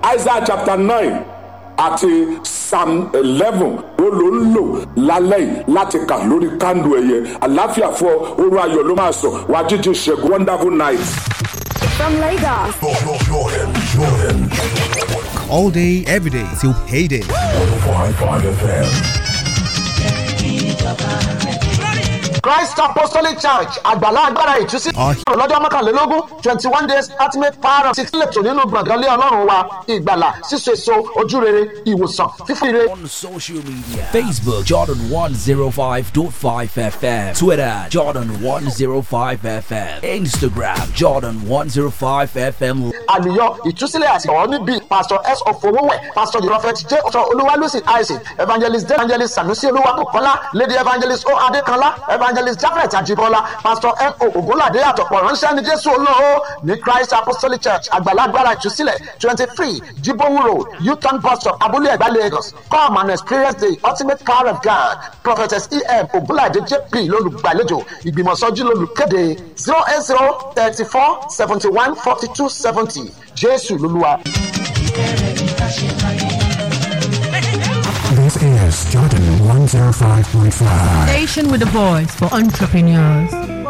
isaiah chapter nine àti psalm eleven ó ló ń lò lálẹ́ yìí láti kà lórí kándù ẹ̀yẹ àláfíà fún ọ oorun ayọ̀ ló máa sọ wá jíjí ṣẹ́gun wonderful night. From Lagos, Jordan, Jordan, all day, every day till payday. 105.5 FM. Christ Apostolic Church àgbàlá agbára ìtúsí Aye. lọ́jọ́ mọ́kànlélógún twenty one days ultimate power of six lẹ́tọ̀ nínú gbọ̀ngàn lé ọlọ́run wa ìgbàlà síso èso ojúrere ìwòsàn fífún ire on social media Facebook Jordan 105.5 FM Twitter Jordan 105 FM Instagram Jordan 105 FM àlùyọ ìtúsílẹ̀ àti ọ̀rọ̀ níbí pastor s ofowówẹ̀ pastor the prophet j ọ̀tọ̀ olúwalúsì isaac evangelist d evangelist sanusi olúwakọ̀kọ́lá lady evangelist o adékanlá evangelist jafet ajibola pastor n o ogunlade àtọ̀pọ̀ ránṣẹ́ ní jésù olóhó ní christ apostolic church àgbàlagbára ìtúsílẹ̀ twenty three jibowu road uton bus stop abúlé ẹ̀gbá lagos come and experience the ultimate power of god prophetess em ogunlade jp lolùgbàlejò ìgbìmọ̀sọ́jú lolùkéde zero eight zero thirty four seventy one forty two seventy jésù lolúwa. This is Jordan 105.5. Station with a voice for entrepreneurs.